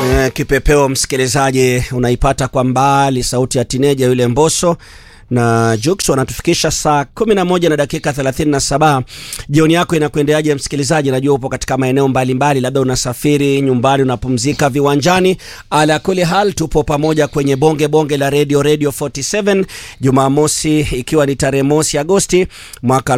Eh, kipepeo msikilizaji, unaipata kwa mbali sauti ya tineja yule Mbosso na Jux wanatufikisha saa 11 na dakika 37. Jioni yako inakuendeaje msikilizaji? Najua upo katika maeneo mbalimbali, labda unasafiri nyumbani, unapumzika viwanjani. Ala kuli hal, tupo pamoja kwenye bonge bonge la radio radio 47 Jumamosi, ikiwa ni tarehe mosi Agosti mwaka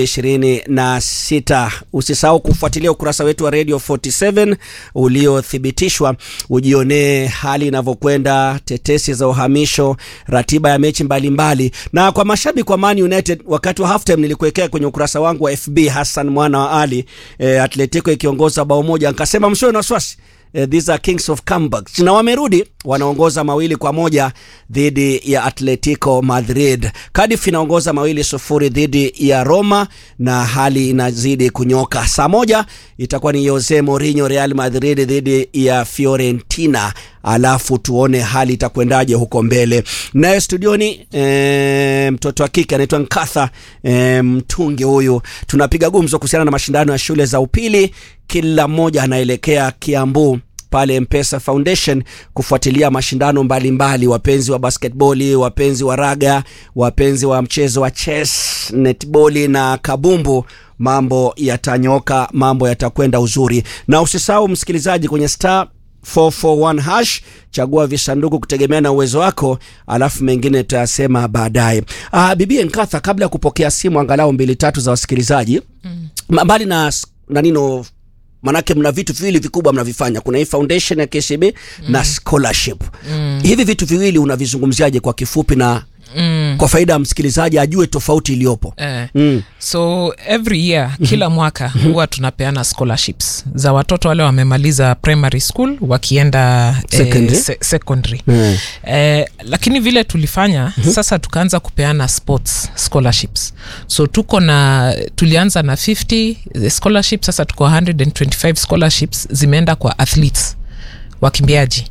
2026. Usisahau kufuatilia ukurasa wetu wa radio 47 uliothibitishwa, ujionee hali inavyokwenda, tetesi za uhamisho, ratiba ya mechi mbalimbali mbali. Na kwa mashabiki wa Man United wakati wa halftime nilikuwekea kwenye ukurasa wangu wa FB Hassan mwana wa Ali eh, Atletico ikiongoza bao moja, nikasema msio na wasiwasi eh, these are kings of comebacks, na wamerudi wanaongoza mawili kwa moja dhidi ya Atletico Madrid. Cardiff inaongoza mawili sufuri dhidi ya Roma na hali inazidi kunyoka. Saa moja itakuwa ni Jose Mourinho Real Madrid dhidi ya Fiorentina, alafu tuone hali itakwendaje huko mbele. Naye studioni e, mtoto wa kike anaitwa Nkatha e, mtungi huyu, tunapiga gumzo kuhusiana na mashindano ya shule za upili. Kila mmoja anaelekea Kiambu pale Mpesa Foundation kufuatilia mashindano mbalimbali mbali, wapenzi wa basketball, wapenzi wa raga, wapenzi wa mchezo wa chess, netball na kabumbu, mambo yatanyoka, mambo yatakwenda uzuri. Na usisahau msikilizaji, kwenye star 441 hash chagua visanduku kutegemea na uwezo wako, alafu mengine tutayasema baadaye. Ah, bibi Nkatha, kabla ya kupokea simu angalau mbili tatu za wasikilizaji mm. mbali na nanino manake mna vitu viwili vikubwa mnavifanya, kuna hii foundation ya KCB mm. na scholarship mm. hivi vitu viwili unavizungumziaje kwa kifupi na Mm. kwa faida ya msikilizaji ajue tofauti iliyopo eh. mm. so every year mm-hmm. kila mwaka huwa tunapeana scholarships za watoto wale wamemaliza primary school wakienda Secondary? eh, se- secondary Mm. eh, lakini vile tulifanya mm-hmm. sasa tukaanza kupeana sports scholarships so tuko na tulianza na 50 scholarships sasa tuko 125 scholarships zimeenda kwa athletes wakimbiaji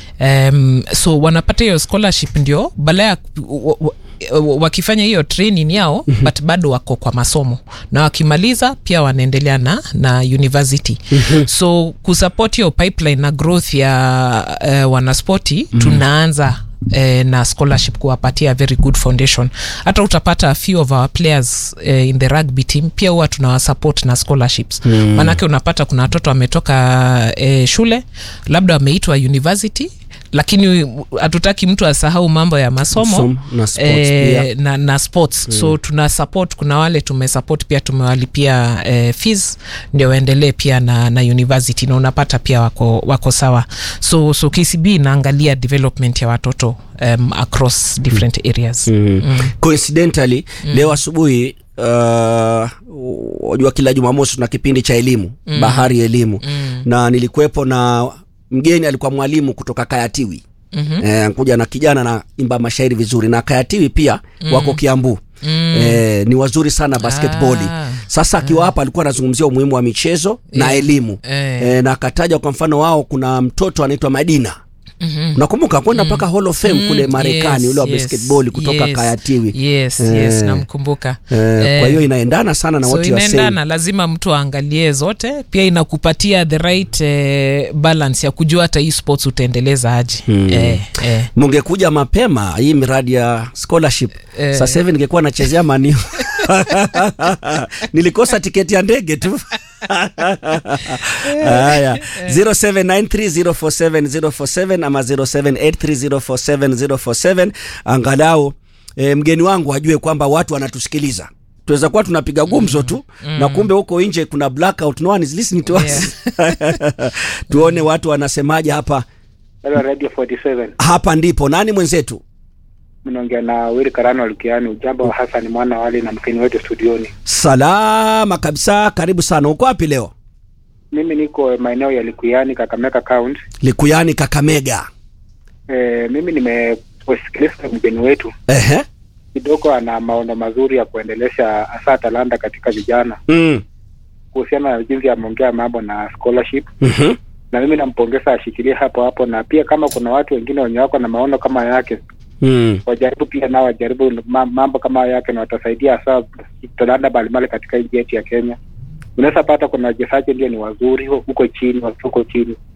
um, so wanapata hiyo scholarship ndio baada ya wa- wa- wa- wakifanya hiyo training yao mm-hmm. but bado wako kwa masomo na wakimaliza pia wanaendelea na, na university mm-hmm. so kusupport hiyo pipeline na growth ya uh, wanaspoti mm-hmm. tunaanza eh, na scholarship kuwapatia very good foundation hata utapata a few of our players eh, in the rugby team pia huwa tunawasupport na scholarships mm. maanake unapata kuna watoto wametoka eh, shule labda wameitwa university lakini hatutaki mtu asahau mambo ya masomo Som- na sports pia. na, na sports mm. so tuna support kuna wale tumesupport pia tumewalipia eh, fees ndio waendelee pia na, na university na unapata pia wako, wako sawa so, so kcb inaangalia development ya watoto um, across different areas mm. Mm. coincidentally mm. leo asubuhi uh, wajua kila jumamosi tuna kipindi cha elimu mm. bahari ya elimu mm. na nilikuwepo na mgeni alikuwa mwalimu kutoka kayatiwi mm-hmm. eh, kuja na kijana na imba mashairi vizuri na kayatiwi pia mm. wako kiambu Mm. Eh, ni wazuri sana basketboli Ah. sasa akiwa hapa alikuwa anazungumzia umuhimu wa michezo na elimu Eh. eh, na akataja kwa mfano wao kuna mtoto anaitwa madina mm-hmm. unakumbuka kwenda mpaka hall of fame kule marekani Yes, ule wa yes, basketball kutoka yes, kayatiwi yes, Eh. yes, namkumbuka Eh, kwa hiyo inaendana sana na so what you are saying. inaendana lazima mtu aangalie zote pia inakupatia the right eh, balance ya kujua hata hii sports utaendeleza aje hmm. eh, eh. mungekuja mapema hii miradi ya scholarship Eh. sasa hivi ningekuwa nachezea maniu nilikosa tiketi ya ndege tu haya 0793047047 ama 0783047047 angalau e, mgeni wangu ajue kwamba watu wanatusikiliza tunaweza kuwa tunapiga gumzo tu mm. na kumbe huko nje kuna blackout no one is listening to us tuone watu wanasemaje hapa Hello, Radio 47. hapa ndipo nani mwenzetu Mnaongea na Wili Karano Lukiani, ujambo wa Hassan mwana wali na mkeni wetu studioni. salama kabisa karibu sana uko wapi leo Mimi niko maeneo ya Likuyani, Kakamega County. likuyani kakamega E, mimi nimesikiliza mgeni wetu ehe kidogo, ana maono mazuri ya kuendelesha hasa talanta katika vijana mm. kuhusiana na jinsi ameongea mambo na scholarship, mm-hmm. na mimi nampongeza ashikilie hapo hapo, na pia kama kuna watu wengine wenye wako na maono kama yake mm. wajaribu pia nao wajaribu ma- mambo kama yake, na watasaidia hasa talanta mbalimbali katika nchi yetu ya Kenya. Unaweza pata kuna wachezaji ndio ni wazuri huko chini, wako huko chini,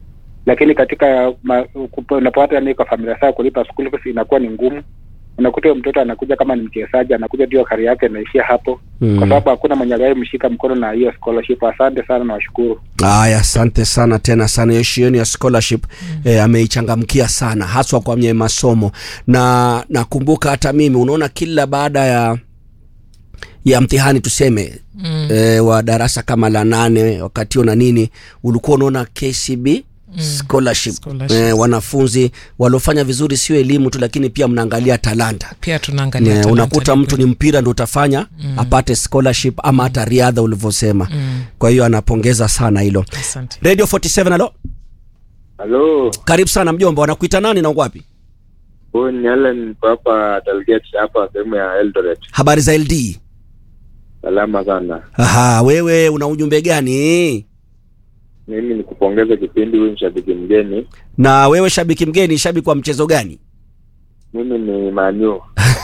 lakini katika ma- kupo- unapopata yani kwa familia saa kulipa school fees inakuwa ni ngumu. Unakuta huyo mtoto anakuja kama ni mchezaji, anakuja ndio kari yake inaishia hapo, Mm. kwa sababu hakuna mwenye aliwahi mshika mkono na hiyo scholarship. Asante sana na washukuru. Haya, asante sana tena sana. Hiyo shioni ya scholarship eh, ameichangamkia sana haswa kwenye masomo, na nakumbuka hata mimi, unaona kila baada ya ya mtihani tuseme Mm. eh, wa darasa kama la nane wakati huo na nini, ulikuwa unaona KCB scholarship, Scholarship. Eh, wanafunzi waliofanya vizuri, sio elimu tu, lakini pia mnaangalia talanta pia tunaangalia Ne, talanta unakuta ni mtu kweli. ni mpira ndo utafanya apate scholarship ama hata riadha ulivyosema. Mm. Kwa hiyo anapongeza sana hilo. Asante. Radio 47 alo, Halo, karibu sana mjomba, wanakuita nani na uko wapi? huyu ni Allen, niko hapa Dalgate hapa sehemu ya Eldoret. Habari za LD? Salama sana. Aha, wewe una ujumbe gani? Mimi ni kupongeza kipindi, huyu ni shabiki mgeni. Na wewe shabiki mgeni, shabiki wa mchezo gani? Mimi ni Manu,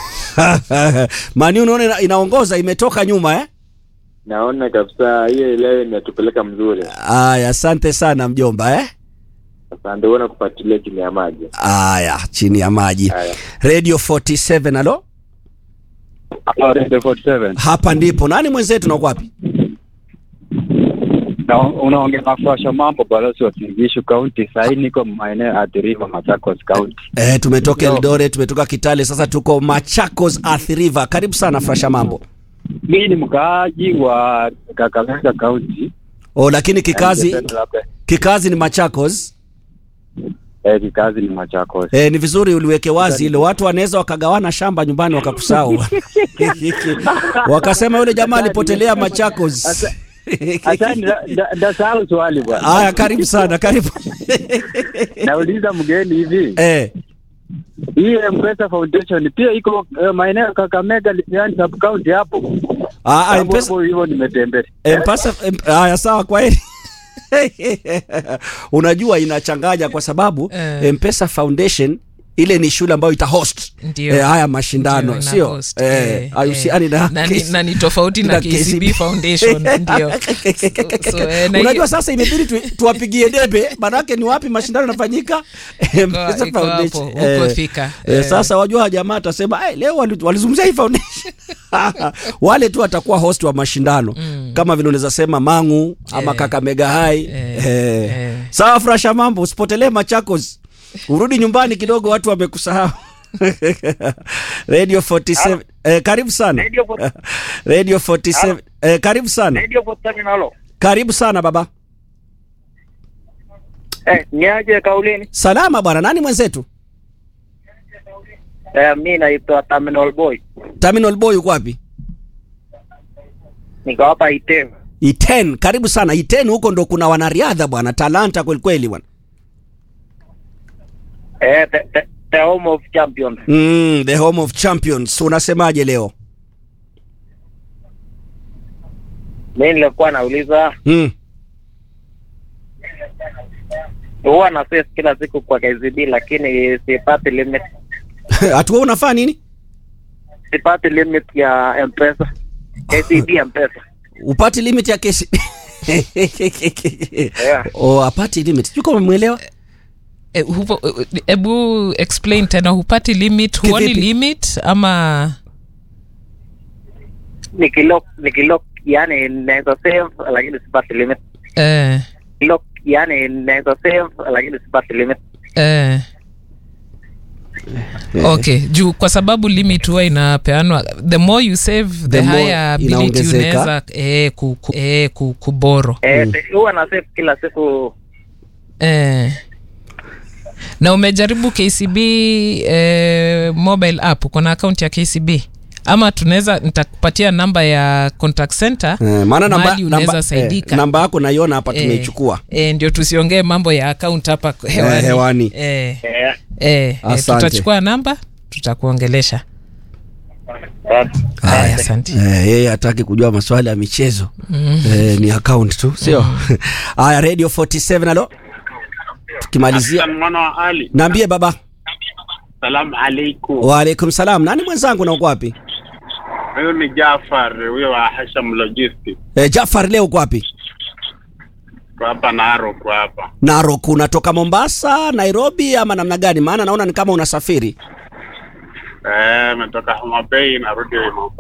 Mani unaona ina, inaongoza imetoka nyuma eh? naona kabisa hiyo leo inatupeleka mzuri. Aya, asante sana mjomba eh? Asante, huona kufuatilia chini ya maji. Aya, chini ya maji. Haya, Radio 47 alo, Radio 47 hapa ndipo. Nani mwenzetu na uko wapi? na unaongea na Fasha Mambo, balozi wa Singishu County. Sahii niko maeneo athiriwa Machakos County. Eh, tumetoka Ndio. Eldoret, tumetoka Kitale, sasa tuko Machakos Athi River. Karibu sana Frasha Mambo. Mimi ni mkaaji wa Kakamega County. Oh, lakini kikazi Ningependa labda- kikazi ni Machakos. Eh, kikazi ni Machakos. E, ni vizuri uliweke wazi hilo. Watu wanaweza wakagawana shamba nyumbani wakakusahau wakasema yule jamaa alipotelea Machakos. Asante, nda- nda- ndasahau swali bwana. Haya, karibu sana, karibu Nauliza mgeni hivi, eh, hii M-Pesa Foundation pia iko eh, maeneo ya Kakamega Limiani sub county hapo. ah, ah, Hapo M-Pesa hapo hivyo nimetembea. M-Pesa M- haya, sawa, kwa heri. Unajua inachanganya kwa sababu Eh. M-Pesa Foundation ile ni shule ambayo ita host Ndio. eh, haya mashindano Ndio, sio ina-host, eh, eh, hahusiani na na ni- na ni tofauti na KCB Foundation, ndio. So, so, eh, na Unajua hiyo- sasa imebidi tu, tuwapigie debe, manake ni wapi mashindano yanafanyika? M-Pesa iko Foundation. hapo, huko Eh, Thika. eh, Eh. Sasa wajua jamaa atasema "Ai, leo wali- walizungumzia hii foundation wale tu watakuwa host wa mashindano kama vile unaweza sema Mangu ama Eh. Kakamega High Eh. eh. Eh. Sawa, Frasha Mambo, usipotelee Machakos, urudi nyumbani kidogo, watu wamekusahau. Radio 47 eh, karibu sana Radio for- Radio 47 eh, karibu sana Radio 47 halo. karibu sana baba. Eh, niaje kaulini? Salama bwana, nani mwenzetu? Eh, mi naitwa Terminal Boy. Terminal Boy uko wapi? Niko hapa Itev. Iten, karibu sana Iten. Huko ndo kuna wanariadha bwana, talanta kweli kweli bwana. Eh, the, the, the home of champions. Mm, the home of champions. Unasemaje leo? Mi nilikuwa nauliza Mm. huwa na face kila siku kwa KCB lakini sipati limit. Hatua unafaa nini? Sipati limit ya M-Pesa. KCB M-Pesa. Upati limit ya kesi. Yeah. Oh, apati limit. Sijui kama umeelewa. Eh, hupo- eh, hebu explain tena hupati limit huoni Kivipi? limit ama Nikilock nikilock yani naweza save lakini sipati limit. eh, Lock yani naweza save lakini sipati limit. eh. okay juu kwa sababu limit huwa inapeanwa the more you save the, The more higher ability inaongezeka. unaweza eh, ku, ku, eh, ku, kuboro Eh, huwa na save kila siku eh. na umejaribu kcb eh, mobile app kuna akaunti ya kcb ama tunaweza nitakupatia namba ya contact center Eh, maana namba mahali unaweza namba, saidika eh, namba yako naiona hapa Eh, tumeichukua. eh, ndio tusiongee mambo ya account hapa hewani, Eh, hewani. Eh, eh, eh, eh, Asante. tutachukua namba tutakuongelesha haya asante Eh, yeye hataki kujua maswala ya michezo eh, ni account tu sio haya radio 47 alo tukimalizia mwana wa Ali, naambie baba salamu alaikum. waalaikum salam nani mwenzangu na uko wapi Huyu ni Jafar, huyo wa Hasham Logistics. eh, jafar leo uko wapi kwa hapa Narok kwa hapa. Narok, unatoka Mombasa, Nairobi ama namna gani? Maana naona ni kama unasafiri. Eh, nimetoka Homa Bay narudi Mombasa.